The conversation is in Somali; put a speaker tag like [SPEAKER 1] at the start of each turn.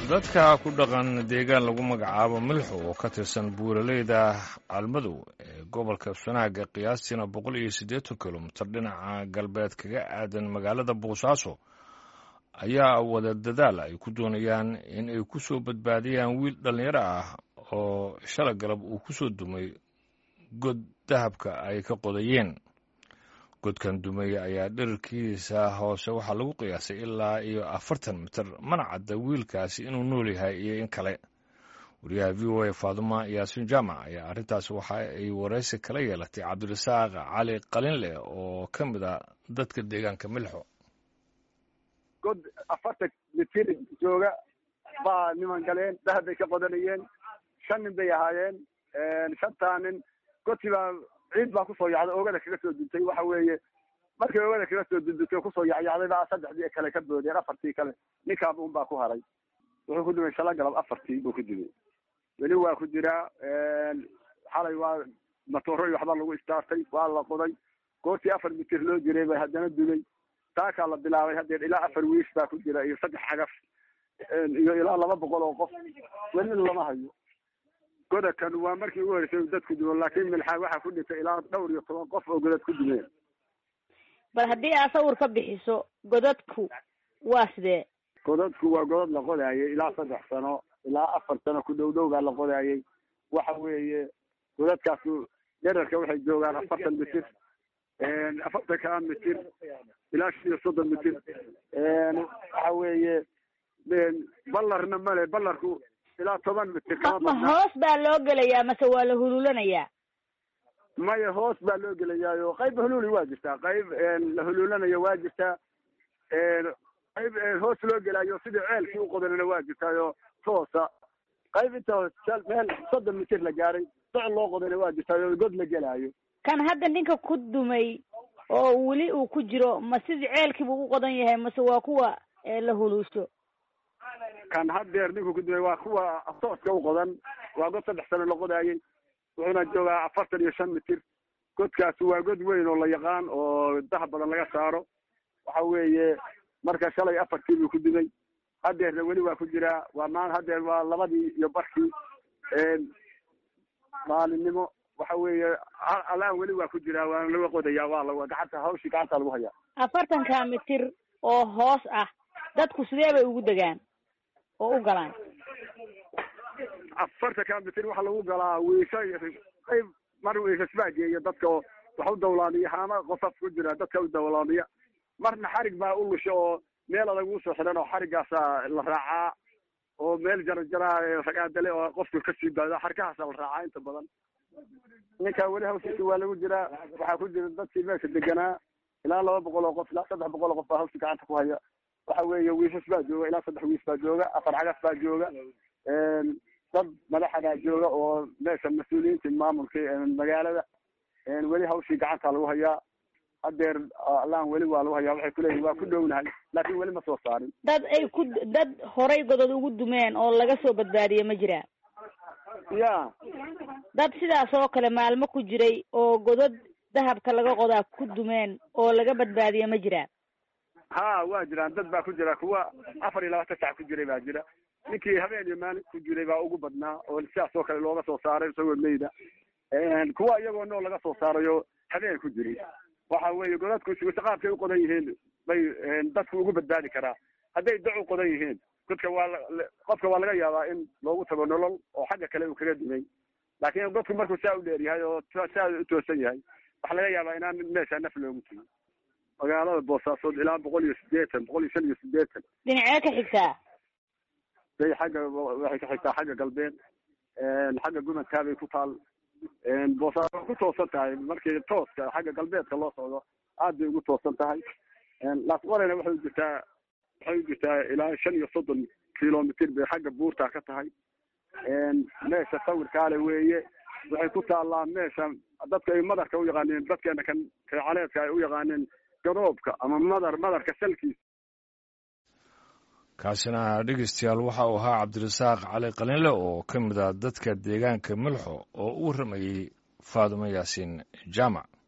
[SPEAKER 1] dadka ku dhaqan deegaan lagu magacaabo milxo oo ka tirsan buuraleyda almadow ee gobolka sanaaga qiyaastiina boqol iyo siddeetan kilomitir dhinaca galbeed kaga aadan magaalada boosaaso ayaa wada dadaal ay ku doonayaan in ay ku soo badbaadiyaan wiil dhallinyaro ah oo shala galab uu ku soo dumay god dahabka ay ka qodayeen godkan dumay ayaa dherarkiisa hoose waxaa lagu qiyaasay ilaa iyo afartan mitir mana cadda wiilkaasi inuu nool yahay iyo in kale wariyaha v o a faaduma yaasiin jaamac ayaa arrintaas waxa ay waraysi kala yeelatay cabdirasaaq cali qalinleh oo ka mid a dadka deegaanka milxo
[SPEAKER 2] god afartan mitir jooga baa niman galeen dahab bay ka qodanayeen shan nin bay ahaayeen shantaa nin godkii baa ciid baa kusoo yacday oogada kaga soo duntay waxa weeye markii oogada kaga soo dundutay kusoo yacyacday baa saddexdii kale ka boodeen afartii kale ninkaaba un baa ku haray wuxuu ku dumay shala galab afartii buu ku dumay weli waa ku jiraa xalay waa matooroy waxbaa lagu istaartay waa la qoday goortii afar mitir loo jiray bay haddana dumay taakaa la bilaabay haddeer ilaa afar wiish baa ku jira iyo saddex xagaf iyo ilaa laba boqol oo qof weli lama hayo godakan waa markii ugu horeysay dadku dumo laakiin milxaa waxaa ku dhintay ilaa dhowr iyo toban qof oo godad ku dumeen
[SPEAKER 3] bal haddii aad sawir ka bixiso godadku waa sidee
[SPEAKER 2] godadku waa godad la qodaayay ilaa saddex sano ilaa afar sano ku dhow dhow baa la qodaayay waxa weeye godadkaasu dherarka waxay joogaan afartan mitir afartankaa mitir ilaa shan iyo soddon mitir waxa weeye ballarna male ballarku ilaa toban mitir
[SPEAKER 3] ma hoos baa loo gelayaa mase waa la hululanayaa
[SPEAKER 2] maya hoos baa loo gelayaayo qayb huluuli waa jirtaa qayb la huluulanayo waa jirtaa qayb hoos loo gelaayo sidii ceelkii uqodanana waa jirtaayo toosa qayb inta meel soddon mitir la gaaray doc loo qodana waa jirtaayo god la gelaayo
[SPEAKER 3] kan hadda ninka ku dumay oo weli uu ku jiro ma sidii ceelkiibuu u qodan yahay mase waa kuwa la huluusho
[SPEAKER 2] kan haddeer ninku ku dumay waa kuwa tooska u qodan waa god saddex sano la qodaayay wuxuuna joogaa afartan iyo shan mitir godkaasi waa god weyn oo la yaqaan oo dahab badan laga saaro waxa weeye marka shalay afartii buu ku dumay haddeerna weli waa ku jiraa waa maan haddeer waa labadii iyo barkii maalinimo waxa weeye alaan weli waa ku jiraa waana laga qodayaa waa la gacanta hawshii gacanta lagu hayaa
[SPEAKER 3] afartanka mitir oo hoos ah dadku sidee bay ugu degaan oo u galaan
[SPEAKER 2] afartanka mitir waxaa lagu galaa wiisha qayb mar wiishas baa geeya dadka oo wax u dawlaamiya haama qosaf ku jira dadka u dawlaamiya marna xarig baa u lusha oo meel adag usoo xidhan oo xariggaasa la raacaa oo meel jarajara ragaadale oo qofka kasii baado xarkahaasa la raacaa inta badan ninkaa weli hawshiisi waa lagu jiraa waxaa ku jira dadkii meesha deganaa ilaa laba boqol oo qof ilaa saddex boqol oo qof baa hawshi gacanta ku haya waxa weeye wiishas baa jooga ilaa saddex wiis baa jooga afar cagaf baa jooga dad madaxadaa jooga oo meesha mas-uuliyiinta maamulka magaalada weli hawshii gacanta lagu hayaa haddeer allaan weli waa lagu hayaa waxay kuleeyihin waa ku dhownahay laakin weli ma soo saarin
[SPEAKER 3] dad ay ku dad horay godod ugu dumeen oo laga soo badbaadiye ma jiraa
[SPEAKER 2] ya
[SPEAKER 3] dad sidaas oo kale maalmo ku jiray oo godod dahabka laga qodaa ku dumeen oo laga badbaadiye ma jiraa
[SPEAKER 2] ha waa jiraan dad baa ku jira kuwa afar iyo labaatan sac ku jiray baa jira ninkii habeen iyo maalin ku jiray baa ugu badnaa oo sidaas oo kale looga soo saaray isagoo meyda kuwa iyagoo nool laga soo saarayo habeen ku jiray waxa weeye godadku qaabkay u qodan yihiin bay dadku ugu badbaadi karaa hadday dac u qodan yihiin godka waa qofka waa laga yaabaa in loogu tago nolol oo xagga kale uu kaga dumay laakiin godku markuu saa u dheer yahay oo saa u toosan yahay waxaa laga yaabaa inaan meesha naf loogu tegin magaalada boosaasood ilaa boqol iyo sideetan boqol iyo shan iyo sideetan
[SPEAKER 3] dhinacee ka xigtaa
[SPEAKER 2] bay xagga waxay ka xigtaa xagga galbeed xagga gumankaa bay ku taal boosaaso ku toosan tahay markii tooska xagga galbeedka loo socdo aad bay ugu toosan tahay laasqorena waxay u jirtaa waxay u jirtaa ilaa shan iyo soddon kilomitr bay xagga buurtaa ka tahay meesha sawirkaale weeye waxay ku taallaa meesha dadka ay madarka u yaqaaneen dadkeena kan caleedka ay u yaqaaneen garoobka ama madar madarka salkiisa
[SPEAKER 1] kaasina dhegeystayaal waxa uu ahaa cabdirasaaq cali qalinle oo ka mid ah dadka deegaanka milxo oo u warramayey faadumo yaasiin jaamac